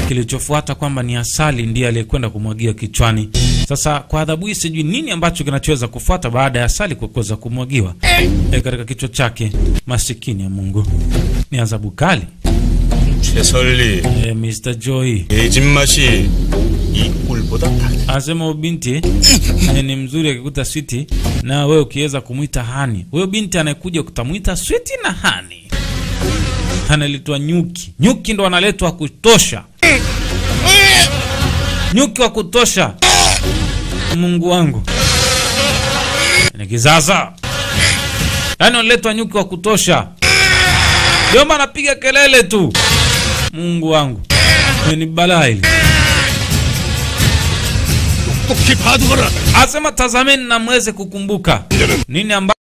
Kilichofuata kwamba ni asali ndiye aliyekwenda kumwagia kichwani. Sasa kwa adhabu hii, sijui nini ambacho kinachoweza kufuata baada ya asali kuweza kumwagiwa e, katika kichwa chake. Masikini ya Mungu, ni adhabu kali. 최설리 E, Mr. Joy 내 집맛이 이 꿀보다 달 anasema huyo binti eh, ni mzuri akikuta switi, na wewe ukiweza kumwita hani. Huyo binti anayekuja kutamwita switi na hani, analetwa nyuki. Nyuki ndo analetwa kutosha, nyuki wa kutosha. Mungu wangu, ni kizaza, yaani wanaletwa nyuki wa kutosha, jomba anapiga kelele tu. Mungu wangu, ni balaa hili. 똑똑히 봐두거라. Asema tazameni na mweze kukumbuka nini amba